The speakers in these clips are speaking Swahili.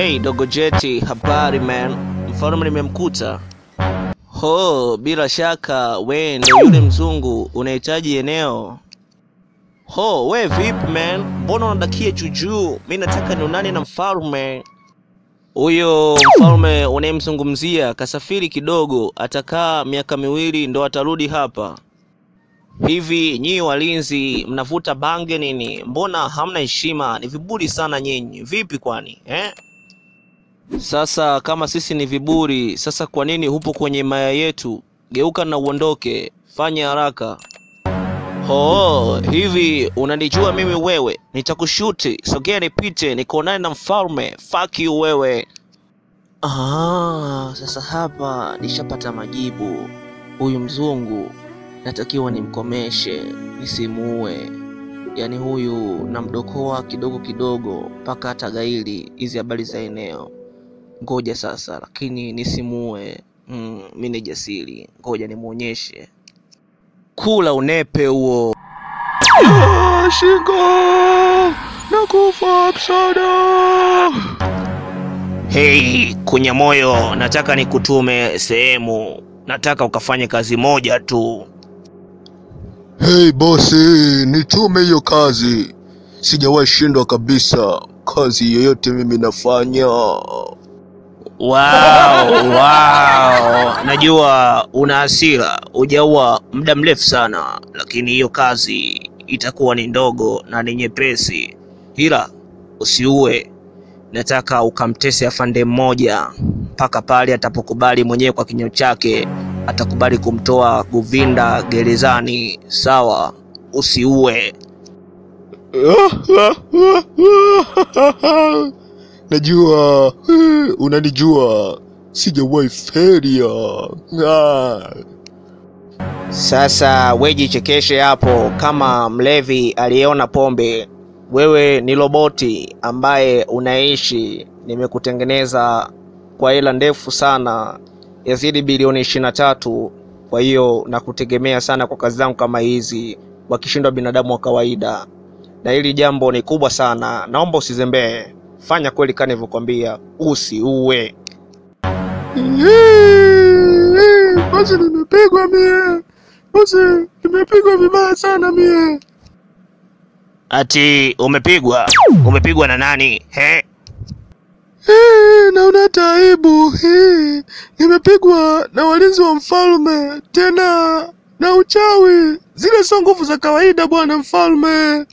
Hey dogo Jeti, habari man, mfalme nimemkuta. Ho, bila shaka we ndo yule mzungu, unahitaji eneo. Ho, we vipi man, mbona unadakia juujuu? Mi nataka nionane na mfalme. Huyo mfalme unayemzungumzia kasafiri kidogo, atakaa miaka miwili ndo atarudi hapa. Hivi nyinyi walinzi mnavuta bange nini? Mbona hamna heshima? Ni viburi sana nyinyi. Vipi kwani eh? Sasa kama sisi ni viburi, sasa kwa nini hupo kwenye maya yetu? Geuka na uondoke, fanya haraka. Ho, hivi unanijua mimi wewe? Nitakushuti, sogea nipite, nikuonane na mfalme. Fuck you wewe. Ah, sasa hapa nishapata majibu. Huyu mzungu natakiwa nimkomeshe, nisimuue. Yaani huyu namdokoa kidogo kidogo mpaka hata gaili hizi habari za eneo. Ngoja sasa, lakini nisimuue. Mm, mi ni jasiri, ngoja nimuonyeshe. Kula unepe huo. Ah, Shingo! Nakufa msaada! Hei, kunya moyo, nataka nikutume sehemu. Nataka ukafanye kazi moja tu. Hey bosi, nitume hiyo kazi. Sijawahi shindwa kabisa. Kazi yoyote mimi nafanya. Wow, wow. Najua una hasira, hujaua muda mrefu sana, lakini hiyo kazi itakuwa ni ndogo na ni nyepesi, ila usiue. Nataka ukamtese afande mmoja mpaka pale atapokubali mwenyewe kwa kinywa chake, atakubali kumtoa Govinda gerezani. Sawa, usiue. Najua, eh, unanijua. Sijawahi feria. Ah. Sasa we jichekeshe hapo kama mlevi aliyeona pombe. Wewe ni roboti ambaye unaishi, nimekutengeneza kwa hela ndefu sana, yazidi bilioni ishirini na tatu. Kwa hiyo nakutegemea sana kwa kazi zangu kama hizi, wakishindwa binadamu wa kawaida, na hili jambo ni kubwa sana. Naomba usizembee, fanya kweli kama nilivyokwambia, usiue. Eh, Basi nimepigwa mie. Basi nimepigwa vibaya sana mie. Ati umepigwa? Umepigwa na nani? He? Eh, naona hata aibu. Eh, nimepigwa na walinzi wa mfalme tena na uchawi. Zile sio nguvu za kawaida bwana mfalme.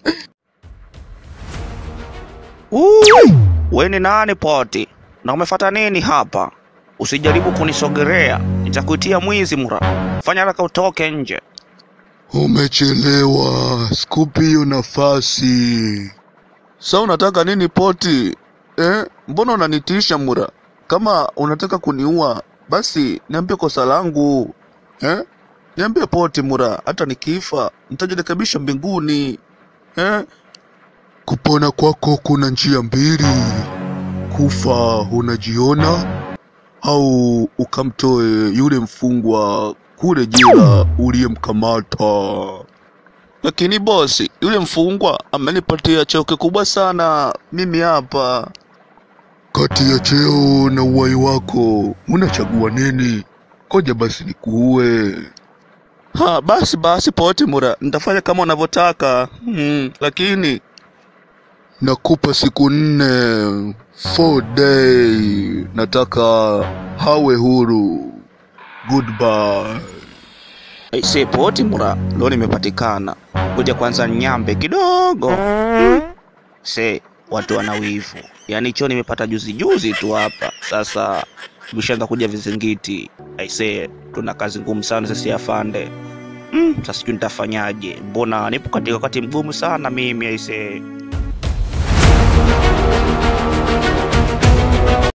Ui, we ni nani poti? Na umefata nini hapa? Usijaribu kunisogelea, nitakuitia mwizi mura. Fanya haraka utoke nje. Umechelewa, sikupi hiyo nafasi. Sa unataka nini poti? Eh, mbona unanitisha mura? Kama unataka kuniua, basi niambie kosa langu. Eh? Niambie poti mura, hata nikifa nitajirekebisha mbinguni. Eh? Kupona kwako kuna njia mbili. Kufa unajiona au ukamtoe yule mfungwa kule jela uliyemkamata. Lakini bosi, yule mfungwa amenipatia cheo kikubwa sana mimi hapa. Kati ya cheo na uhai wako unachagua nini? Koja basi nikuue. Ha, basi basi poti mura, nitafanya kama unavyotaka. Hmm, lakini nakupa siku nne, four day. Nataka hawe huru. Goodbye. Aise poti mura, leo nimepatikana. Kuja kwanza nyambe kidogo. Hmm. Se, watu wana wivu. Yaani choo nimepata juzi juzi tu hapa. Sasa vishaanza kuja vizingiti. Aise, tuna kazi ngumu sana sisi afande. Mm, sasa sijui nitafanyaje. Mbona nipo katika wakati mgumu sana mimi aise.